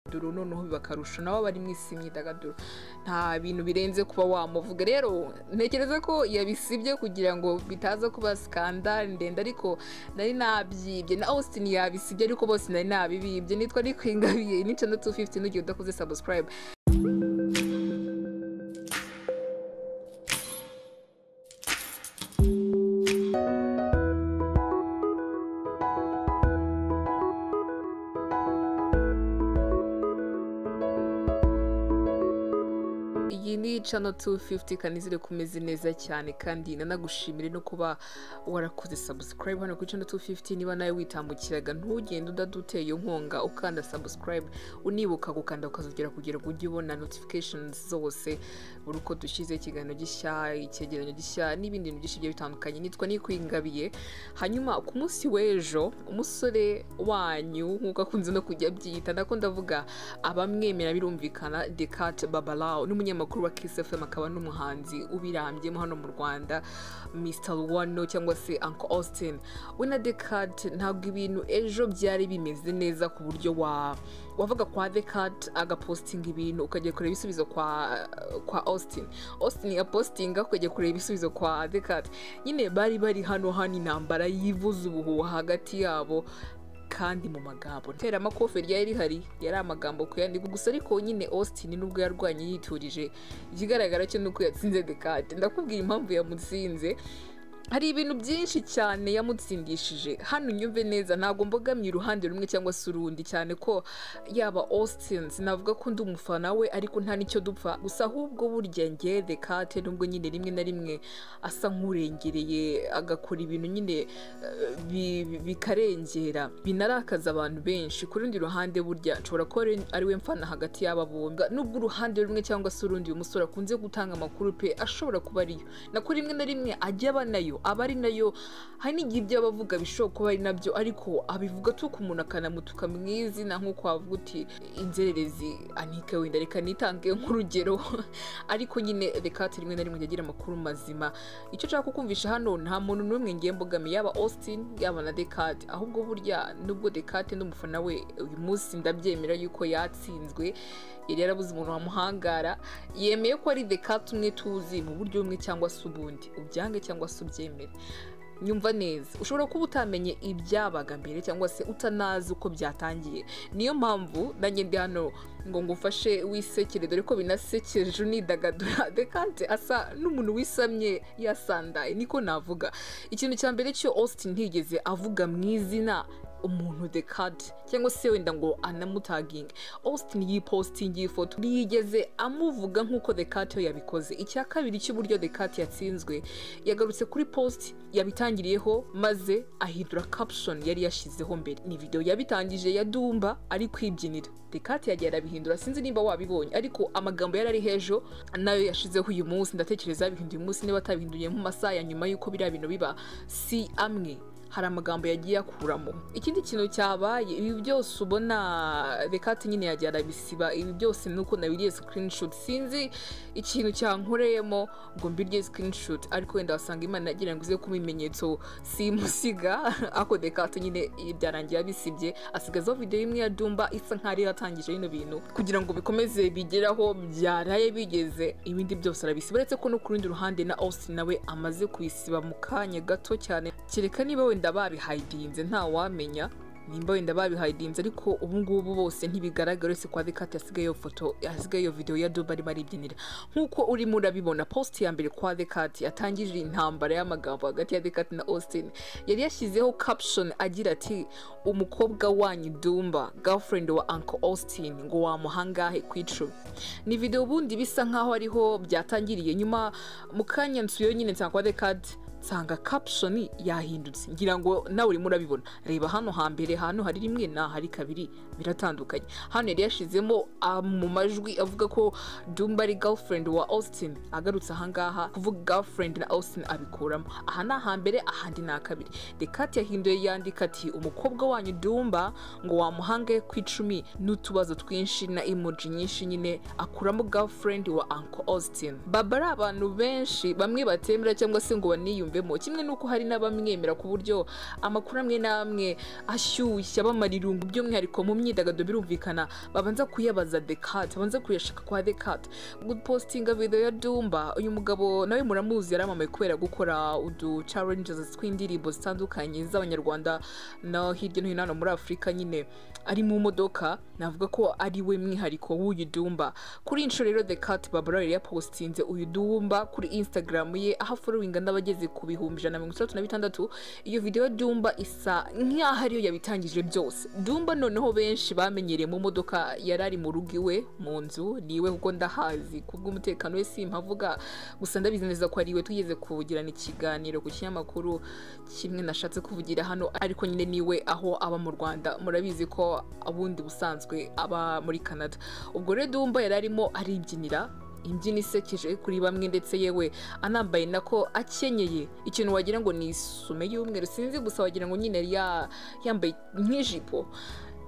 imyidagaduro noneho bakarusha nabo bari mu isi imyidagaduro nta bintu birenze kuba wamuvuga rero ntekereza ko yabisibye kugira ngo bitaza kuba sikandari ndende ariko nari nabyibye na austin yabisibye ariko bose nari nabibibye nitwa ari kwingabiye nica na tu fifuti n'ugihe udakoze sabusikarayibu iyi ni cano tu fifuti kandi izire kumeze neza cyane kandi nanagushimire no kuba warakoze sabusikarayibu hano kuri cano tu fifuti niba nawe witambukiraga ntugende udaduteye inkunga ukanda sabusikarayibu unibuka gukanda ukazongera kugira ngo ujye ubona notifikashoni zose buri uko dushyize ikiganiro gishya icyegeranyo gishya n'ibindi bintu byinshi bigiye bitandukanye nitwa nikwingabiye hanyuma ku munsi w'ejo umusore wanyu nk'uko akunze no kujya abyita ndako ndavuga abamwemera birumvikana dekate babalao n'umunyamakuru wa KSFM akaba n'umuhanzi ubirambye hano mu Rwanda Mr. Luwano cyangwa se Uncle Austin we na Decat ntabwo ibintu ejo byari bimeze neza ku buryo wa wavuga kwa Decat agapostinga ibintu ukajya kureba ibisubizo kwa kwa Austin Austin yapostinga ukajya kureba ibisubizo kwa Decat nyine bari bari hano hano intambara yivuza ubuhuha hagati yabo kandi mu magambo teramakofe ryari rihari yari amagambo kuyandiga gusa ariko nyine austin nubwo yarwanye yiturije ikigaragara cyo ni uko yatsinze dekate ndakubwira impamvu yamutsinze hari ibintu byinshi cyane yamutsindishije hano unyumve neza ntabwo mbogamye uruhande rumwe cyangwa se urundi cyane ko yaba austin sinavuga ko undi umufana we ariko nta n'icyo dupfa gusa ahubwo burya nge dekate nubwo nyine rimwe na rimwe asa nk'urengereye agakora ibintu nyine eh, bi- bikarengera binarakaza abantu benshi ku rundi ruhande burya nshobora kuba ari- ari we mfana hagati y'aba bombi nubwo uruhande rumwe cyangwa se urundi uyu musore akunze gutanga amakuru pe ashobora kuba ariyo nako rimwe na rimwe ajya aba nayo aba ari nayo hari n'igihe ibyo aba avuga bishobora kuba ari nabyo ariko abivuga tuka umuntu akanamutuka mu izina nk'uko wavuga uti inzererezi anike wenda reka nitange nk'urugero ariko nyine reka ati rimwe na rimwe yagira amakuru mazima icyo nshaka kukumvisha hano nta muntu n'umwe ngiye mbogamiye yaba austin yaba na dekate ahubwo burya nubwo dekate n'umufana we uyu munsi ndabyemera yuko yatsinzwe yari yarabuze umuntu wamuhangara yemeye ko ari dekate umwe tuzi mu buryo bumwe cyangwa se ubundi ubyange cyangwa se ubyemere nyumva neza ushobora kuba utamenye ibyabaga mbere cyangwa se utanazi uko byatangiye niyo mpamvu nanjye ndi hano ngo ngufashe wisekere dore ko binasekeje unidagadura dekante asa n'umuntu wisamye yasandaye niko navuga ikintu cya mbere cyo austin ntigeze avuga mu izina umuntu dekante cyangwa se wenda ngo anamutaginge austin yipositingiye ifoto ntiyigeze amuvuga nk'uko dekate we yabikoze icya kabiri cy'uburyo dekate yatsinzwe yagarutse kuri post yabitangiriyeho maze ahindura caption yari yashyizeho mbere ni video yabitangije ya dumba ari kwibyinira dekate yagiye arabihindura sinzi niba wabibonye ariko amagambo yari ari hejuru nayo yashizeho uyu munsi ndatekereza yabihinduye uyu munsi niba atabihinduye mu masaha ya nyuma y'uko biriya bintu biba si amwe hari amagambo yagiye akuramo ikindi kintu cyabaye ibi byose ubona rekati nyine yagiye arabisiba ibi byose ni uko nabiriye screenshot sinzi ikintu cyankoreyemo ngo mbirye screenshot ariko wenda wasanga imana yagira ngo ize kuba ibimenyetso simusiga ako dekati nyine byarangiye abisibye asigazaho video imwe ya dumba isa nkaho ariyo yatangije bino bintu kugira ngo bikomeze bigeraho byaraye bigeze ibindi byose arabisiba uretse ko no ku rundi ruhande na austin nawe amaze kubisiba mu kanya gato cyane kereka niba wenda babihayidinze ntawamenya nimba wenda babihayidinze ariko ubu ngubu bose ntibigaragara uretse kwa dekate yasigaye iyo foto yasigaye iyo video ya duba arimo aribyinira nk'uko urimo urabibona post ya mbere kwa dekate yatangije intambara y'amagambo hagati ya dekate na austin yari yashyizeho caption agira ati umukobwa wanyu dumba girlfriend wa uncle austin ngo wamuhangahe ku icumu ni video ubundi bisa nkaho ariho byatangiriye nyuma mu kanya nsuyeyo nyine nsanga kwa dekate nsanga caption yahindutse ngira ngo nawe urimo urabibona reba hano hambere hano hari rimwe na hari kabiri biratandukanye hano yari yashizemo ah, mu majwi avuga ko dumba ari girlfriend wa austin agarutse ahangaha kuvuga girlfriend na austin abikuramo aha ni ahambere ahandi ni akabiri dekati yahinduye yandika ati umukobwa wanyu dumba ngo wamuhange ku icumi n'utubazo twinshi na emoji nyinshi nyine akuramo girlfriend wa uncle austin baba ari abantu benshi bamwe batemera cyangwa se ngo baniyumve mwumvemo kimwe n'uko hari n'abamwemera ku buryo amakuru amwe n'amwe ashyushya bamara irungu by'umwihariko mu myidagaduro birumvikana babanza kuyabaza dekate babanza kuyashaka kwa dekate gupositinga videwo ya dumba uyu mugabo nawe muramuzi yaramamaye kubera gukora udu challenges tw'indirimbo zitandukanye z'abanyarwanda no hirya no hino hano muri afurika nyine ari mu modoka navuga ko ari we mwihariko w'uyu dumba kuri inshuro rero the cat babara yari yapositinze uyu dumba kuri instagram ye aho following n'abageze ku bihumbi ijana na mirongo itandatu na bitandatu iyo video ya dumba isa nk'aho ariyo yabitangije byose dumba noneho benshi bamenyereye mu modoka yari ari mu rugo iwe mu nzu niwe kuko ndahazi kubw'umutekano we simpavuga gusa ndabizi neza ko ari iwe tugeze kuvugirana ikiganiro ku kinyamakuru kimwe nashatse kuvugira hano ariko nyine niwe aho aba mu rwanda murabizi ko ubundi busanzwe aba muri canada ubwo rero dumba yari arimo aribyinira imbyino isekeje kuri bamwe ndetse yewe anambaye nako akenyeye ikintu wagira ngo ni isume y'umweru sinzi gusa wagira ngo nyine ya yambaye nk'ijipo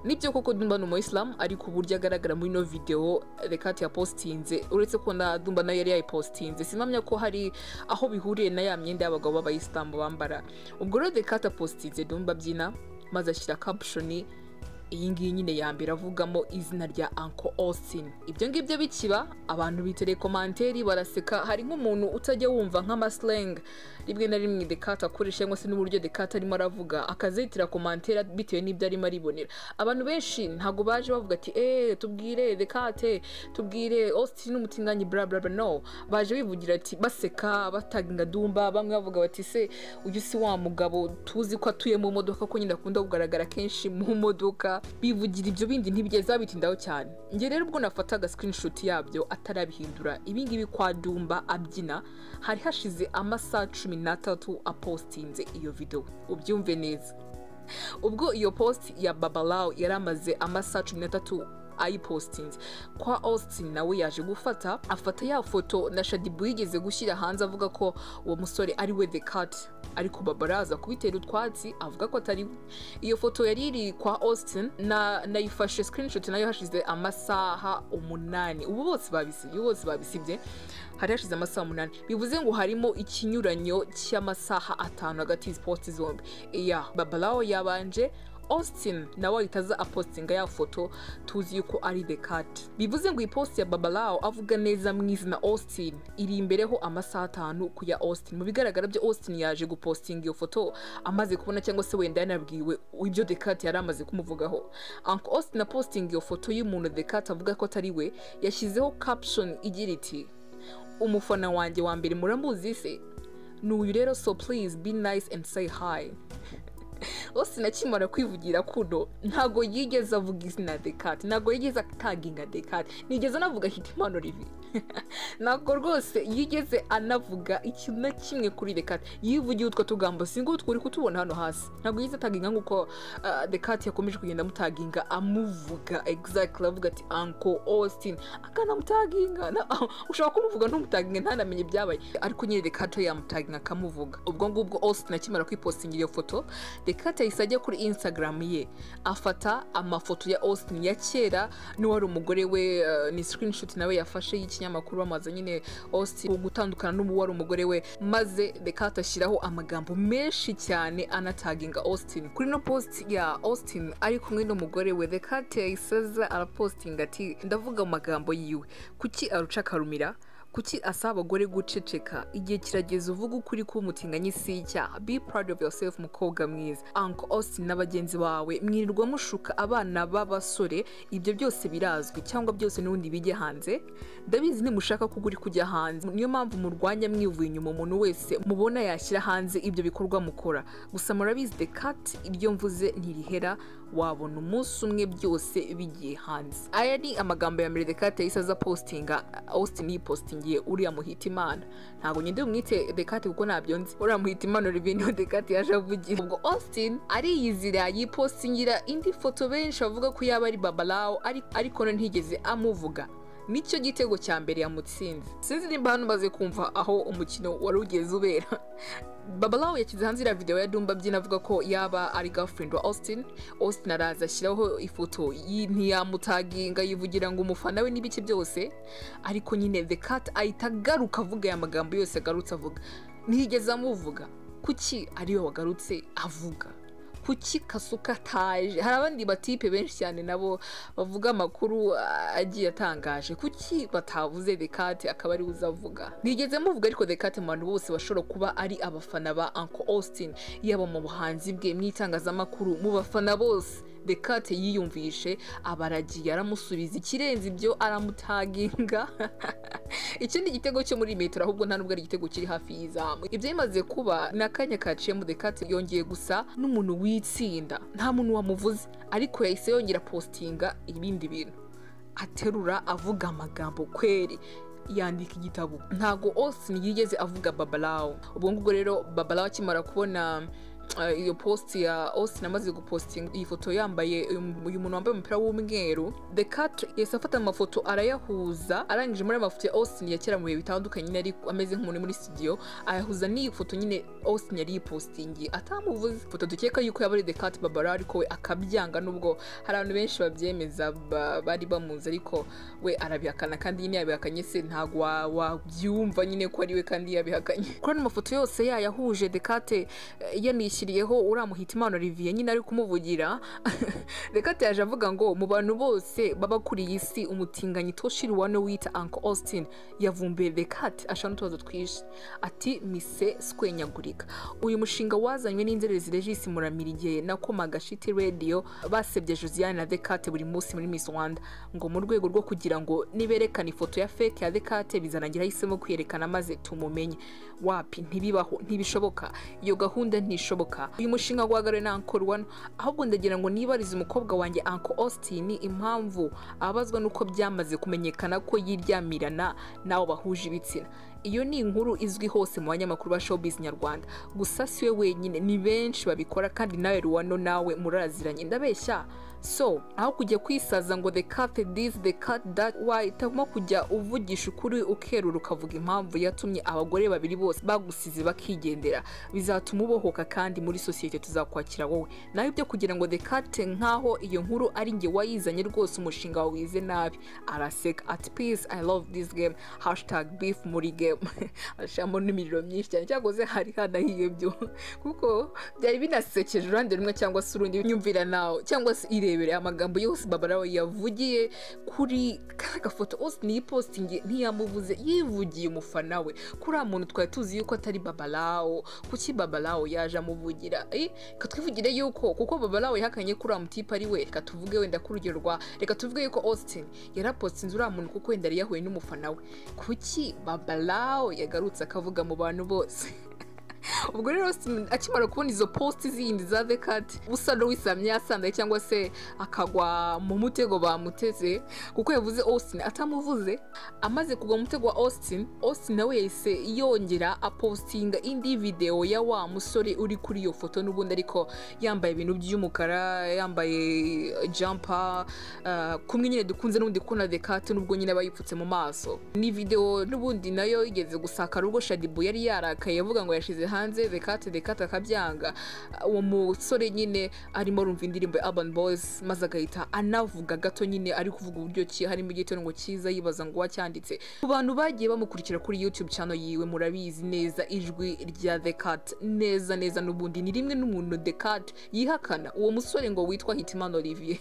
nibyo koko dumba ni umuyisilamu ariko uburyo agaragara muri ino videwo rekati yapositinze uretse ko na dumba nayo yari yayipositinze sinamya ko hari aho bihuriye na ya myenda y'abagabo b'abayisilamu bambara ubwo rero rekati apositinze dumba abyina maze ashyira kapushoni iyi ngiyi nyine ya mbere avugamo izina rya Uncle Austin ibyo ngibyo bikiba abantu biterekomanteri baraseka hari nk'umuntu utajya wumva nk'amasleng rimwe na rimwe dekata akoresha cyangwa se n'uburyo dekata arimo aravuga akazitira komantera bitewe n'ibyo arimo aribonera abantu benshi ntabwo baje bavuga ati eee tubwire dekate tubwire Austin umutinganyi bla bla bla no baje bivugira ati baseka bataga dumba bamwe bavuga bati se uyu si wa mugabo tuzi ko atuye mu modoka ko nyine akunda kugaragara kenshi mu modoka bivugira ibyo bindi ntibigeza bitindaho cyane njye rero ubwo nafataga screenshot yabyo atarabihindura ibingibi kwa dumba abyina hari hashize amasaha cumi n'atatu apostinze iyo video ubyumve neza ubwo iyo post ya babalawo yari amaze amasaha cumi n'atatu ayipositinze kwa austin nawe yaje gufata afata ya foto na shadibu yigeze gushyira hanze avuga ko uwo musore ari we the cat ariko babaraza kubitera utwatsi avuga ko atari we iyo foto yari iri kwa austin na nayifashe screenshot nayo hashize amasaha umunani ubu bose babisibye bose babisibye hari hashize amasaha umunani bivuze ngo harimo ikinyuranyo cy'amasaha atanu hagati y'izi posti zombi iya babalawo yabanje austin nawe ahita aza apostinga ya foto tuzi yuko ari the cat bivuze ngo iyi post ya babalawo avuga neza mu izina austin iri imbereho amasaha atanu ku ya austin mu bigaragara byo austin yaje gupostinga iyo foto amaze kubona cyangwa se wenda yanabwiwe ibyo the cat yari amaze kumuvugaho uncle austin apostinga iyo foto y'umuntu the cat avuga ko atari we yashyizeho caption igira iti umufana wanjye wa mbere muramuzi se ni uyu rero so please be nice and say hi austin akimara kwivugira kuno ntago yigeze avuga izina dekate ntago yigeze ataginga dekate nigeze anavuga hitimano ribi ntabwo rwose yigeze anavuga ikintu na kimwe kuri dekate yivugiye utwo tugambo si ngutwo uri kutubona hano hasi ntabwo yigeze ataginga nk'uko dekate yakomeje kugenda amutaginga amuvuga exactly avuga ati anko austin akanamutaginga ushobora kumuvuga ntumutaginga ntanamenye ibyabaye ariko nyine dekate yamutaginga akamuvuga ubwo ngubwo austin akimara kwipositingira iyo foto dekate yahise ajya kuri instagram ye afata amafoto ya austin ya kera n'uwari umugore we uh, ni screenshot nawe yafashe y'ikinyamakuru bamaze nyine austin gutandukana n'ubu wari umugore we maze dekate ashyiraho amagambo menshi cyane anataginga austin kuri no post ya austin ari kumwe n'umugore we dekate yahise aza arapostinga ati ndavuga amagambo yiwe kuki aruca akarumira kuki asaba abagore guceceka igihe kirageze uvuga ukuri k'umutinganyi si icyaha be proud of yourself mukobwa mwiza uncle austin na bagenzi bawe mwirirwa mushuka abana b'abasore ibyo byose birazwi cyangwa byose n'ubundi bijya hanze ndabizi nimushaka ko uri kujya hanze niyo mpamvu murwanya mwivuye inyuma umuntu wese mubona yashyira hanze ibyo bikorwa mukora gusa murabizi the cat iryo mvuze ntirihera wabona umunsi umwe byose bigiye hanze aya ni amagambo ya mbere the cat yahise aza postinga austin yipositinga ngiye uriya muhita imana ntabwo ngende umwite dekate kuko ntabyo nzi uriya muhita imana reveniyo dekate yaje avugira ubwo austin ariyizira yipostingira indi foto benshi bavuga ko yaba ari babalawo ariko no ntigeze amuvuga nicyo gitego cya mbere yamutsinze sinzi nimba hano maze kumva aho umukino wari ugeze ubera babalawo yashyize hanze iriya videwo ya dumba abyina avuga ko yaba ari girlfriend wa austin austin araza ashyiraho ifoto ntiyamutaginga yivugira ngo umufana we n'ibice byose ariko nyine the cat ahita agaruka avuga aya magambo yose agarutse avuga ntiyigeze amuvuga kuki ariwe wagarutse avuga kuki kasuka ataje hari abandi batipe benshi cyane nabo bavuga amakuru ah, agiye atangaje kuki batavuze dekate akaba ariwe uzavuga ntigeze muvuga ariko dekate mu bantu bose bashobora kuba ari abafana ba uncle austin yaba mu buhanzi bwe mu itangazamakuru mu bafana bose dekate yiyumvishe abaragiye aramusubiza ikirenze ibyo aramutaginga ikindi gitego cyo muri metero ahubwo nta nubwo ari igitego kiri hafi y'izamu ibyo bimaze kuba ni akanya kaciyemo dekate yongeye gusa n'umuntu witsinda nta muntu wamuvuze ariko yahise yongera positinga ibindi bintu aterura avuga amagambo kweri yandika igitabo ntago Austin yigeze avuga babalawo ubwo ngubwo rero babalawo akimara kubona uh, iyo post ya Austin amaze gupostinga iyi foto yambaye uyu- uyu muntu wambaye umupira w'umweru the cat yahise afata amafoto arayahuza arangije muri ayo mafoto ya Austin ya kera mu bihe bitandukanye nyine ari ameze nk'umuntu uri muri studio ayahuza n'iyi foto nyine Austin yari yipostingiye atamuvuze ifoto dukeka yuko yaba ari the cat babara ariko we akabyanga nubwo hari abantu benshi babyemeza ba- bari bamuzi ariko we arabihakana kandi nyine yabihakanye se ntabwo wa- wabyumva nyine ko ari we kandi yabihakanye kuri ano mafoto yose yayahuje dekate yanishyiriyeho uramuhita imana olivier nyine ari kumuvugira dekate yaje avuga ngo mu bantu bose baba kuri iyi si umutinganyi toshiriwane wita uncle austin yavumbuye dekate ashaka n'utubazo twinshi ati mise swenyagurika uyu mushinga wazanywe n'inzererezi regisi muramira igihe nakomaga shiti radiyo basebye josiane na dekate buri munsi muri miss rwanda ngo mu rwego rwo kugira ngo niberekana ifoto ya feke ya dekate bizarangira ahisemo kwiyerekana maze tumumenye wapi ntibibaho ntibishoboka iyo gahunda ntishoboka uyu mushinga wagarure na ankor wano ahubwo ndagira ngo nibarize umukobwa wanjye anko austin impamvu abazwa n'uko byamaze kumenyekana ko yiryamirana n'abo bahuje ibitsina iyo ni inkuru izwi hose mu banyamakuru ba showbiz nyarwanda gusa si we wenyine ni benshi babikora kandi nawe ruwano nawe muraraziranye ndabeshya so aho kujya kwisaza ngo the cat this the cat that why itagomba kujya uvugisha ukuri ukerura ukavuga impamvu yatumye abagore babiri bose bagusize bakigendera bizatuma ubohoka kandi muri sosiyete tuzakwakira wowe nawe ibyo kugira ngo the cat nkaho iyo nkuru ari njye wayizanye rwose umushinga wawe wize nabi araseka at peace i love this game hashtag beef muri game ashiramo n'imiriro myinshi cyane cyakoze hari hanahiyebyo kuko byari binasekeje uruhande rumwe cyangwa se urundi nyumvira nawe cyangwa se irebere amagambo yose babarawe yavugiye kuri ka gafoto Austin yipostingiye ntiyamuvuze yivugiye umufana we kuri uriya muntu twari tuzi yuko atari babarawo kuki babarawo yaje amuvugira Eh, reka twivugire yuko kuko babarawo yahakanye kuri uriya mutipe ari we reka tuvuge wenda ku rugero rwa reka tuvuge yuko Austin yarapostinze uriya muntu kuko wenda yari yahuye n'umufana we kuki babarawo yagarutse akavuga mu bantu bose ubwo rero Austin akimara kubona izo posti zindi za the cat usa n'uwisamye yasandaye cyangwa se akagwa mu mutego bamuteze kuko yavuze Austin atamuvuze amaze kugwa mu mutego wa Austin Austin nawe yahise yongera apostinga indi video ya wa musore uri kuri iyo foto n'ubundi ariko yambaye ibintu by'umukara yambaye jumper uh, kumwe nyine dukunze n'ubundi kubona the cat nubwo nyine aba yipfutse mu maso ni video n'ubundi nayo yigeze gusakara ubwo shadibu yari yarakaye avuga ngo yashize hanze the cat the cat akabyanga uwo musore nyine arimo arumva indirimbo ya urban boys maze agahita anavuga gato nyine ari kuvuga uburyo ki harimo igitondo cyiza yibaza ngo wacyanditse ku bantu bagiye bamukurikira kuri youtube channel yiwe murabizi neza ijwi rya the cat neza neza n'ubundi ni rimwe n'umuntu the cat yihakana uwo musore ngo witwa hitimana olivier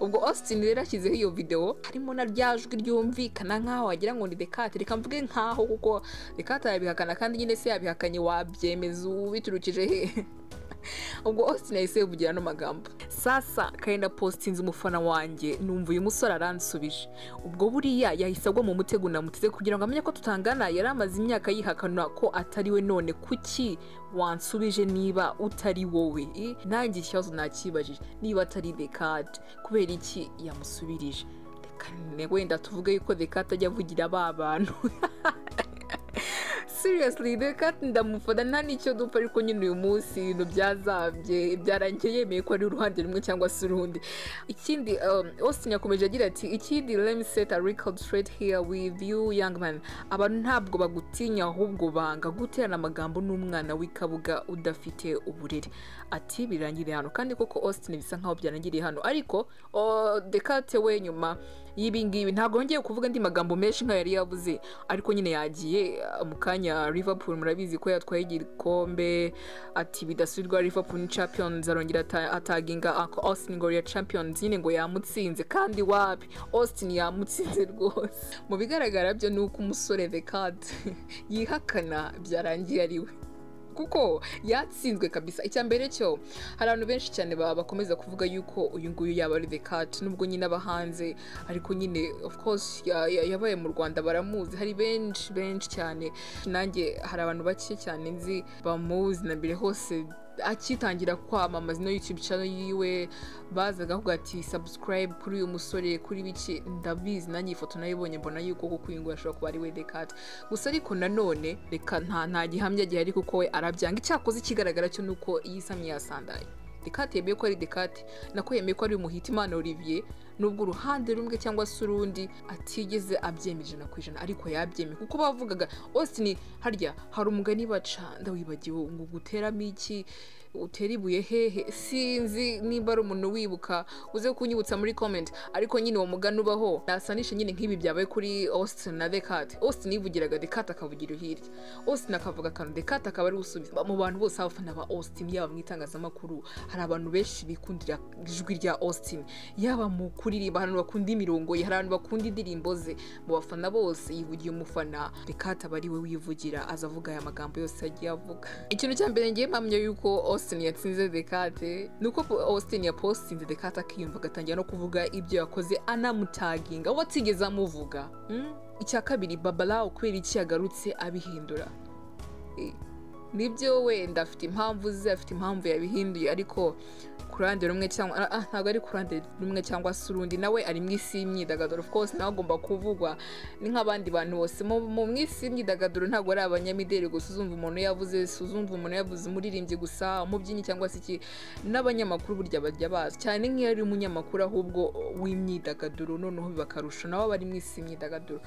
ubwo austin rero ashyizeho iyo video harimo na rya jwi ryumvikana nkaho wagira ngo ni the cat reka mvuge nkaho kuko the cat yabihakana kandi nyine se yabihakanye wabyemeza ubiturukije he ubwo austin yahise yivugira ano magambo sasa kayenda postinze umufana wanjye numva uyu musore aransubije ubwo buriya yahise agwa mu mutego namuteze kugira ngo amenye ko tutangana yari amaze imyaka yihakana ko atari we none kuki wansubije niba utari wowe I, nanjye ikibazo nakibajije niba atari dekade kubera iki yamusubirije reka ne- wenda tuvuge yuko dekade ajya avugira ba bantu seriously reka ndamufata nta n'icyo dupfa ariko nyine uyu munsi ibintu byazabye byarangiye yemeye ko ari uruhande rumwe cyangwa se urundi ikindi um, austin yakomeje agira ati ikindi lemset a record straight here with you young man abantu ntabwo bagutinya ahubwo banga guterana amagambo n'umwana w'ikabuga udafite uburere ati birangiriye hano kandi koko austin bisa nkaho byarangiriye hano ariko oh, dekate we nyuma y'ibingibi ntabwo yongeye kuvuga andi magambo menshi nkayo yari yavuze ariko nyine yagiye uh, mu kanya ya Liverpool murabizi ko yatwaye igikombe ati bidasubirwa Liverpool ni champions arongera ata- ataginga Uncle Austin ngo ya champions nyine ngo yamutsinze kandi wapi Austin yamutsinze rwose mu bigaragara byo ni uko umusore Vekad yihakana byarangiye ari we kuko yatsinzwe kabisa icya mbere cyo hari abantu benshi cyane ba- bakomeza kuvuga yuko uyu nguyu yaba ari the cat nubwo nyine aba hanze ariko nyine of course ya- ya- yabaye mu rwanda baramuzi hari benshi benshi cyane nanjye hari abantu bake cyane nzi bamuzi na mbere hose akitangira kwamamaza ino youtube channel yiwe bazaga kuvuga ati subscribe kuri uyu musore kuri biki ndabizi nanjye iyi foto nayibonye mbona yuko kuko uyu nguyu ashobora kuba ari we the cat gusa ariko nanone reka nta nta gihamya gihari kuko we arabyanga icyakoze ikigaragara cyo ni uko iyi samye yasandaye dekate yemeye ko ari dekate nako yemeye ko ari umuhitimana olivier nubwo uruhande rumwe cyangwa se urundi atigeze abyemera ijana ku ijana ariko yabyemeye kuko bavugaga osini harya hari umugani baca ndawibagiwe ngo guteramo iki utera ibuye hehe sinzi nimba ari umuntu wibuka uze kunyibutsa muri comment ariko nyine uwo mugani ubaho nasanisha nyine nk'ibi byabaye kuri austin na dekat austin yivugiraga dekat akavugira hirya austin akavuga akantu dekat akaba ari gusubiza mu bantu bose abafana ba austin yaba mu itangazamakuru hari abantu benshi bikundira ijwi rya austin yaba mu kuririmba hari abantu bakunda imirongo ye hari abantu bakunda indirimbo ze mu bafana bose yivugiye umufana dekat aba ari we wivugira azavuga aya magambo yose yagiye avuga ikintu cya mbere ngiye mpamya yuko austin yatsinze dekate ni uko austin yapostinze dekate akiyumva agatangira no kuvuga ibyo yakoze anamutaginga uwo atigeze amuvuga Mm? icya kabiri babara kubera iki yagarutse abihindura Eh, nibyo wenda afite impamvu ze afite impamvu yabihinduye ariko ku ruhande rumwe cyangwa ah, ah, ntabwo ari ku ruhande rumwe cyangwa se urundi nawe ari mu isi y'imyidagaduro of course nawe agomba kuvugwa ni nk'abandi bantu bose mu mu- mu isi y'imyidagaduro ntabwo ari abanyamideli gusa uzumva umuntu yavuze si uzumva umuntu yavuze umuririmbyi gusa umubyinnyi cyangwa se iki n'abanyamakuru burya bajya bazi cyane nk'iyo ari umunyamakuru ahubwo w'imyidagaduro noneho bakarusha nabo bari mu isi y'imyidagaduro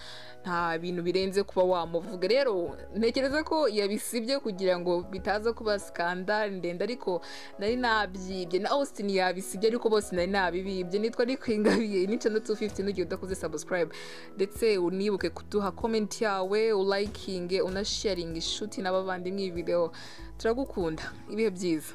nta bintu birenze kuba wamuvuga rero ntekereza ko yabisibye kugira ngo bitaza kuba skandal ndende ariko nari nabyibye na austin yabisibye ariko bose nari nabibibye nitwa ari kwingabiye n'icyenda 250 n'ugiye udakoze subscribe ndetse unibuke kuduha comment yawe ulayikinge unasharinga inshuti n'abavandimwe iyi video turagukunda ibihe byiza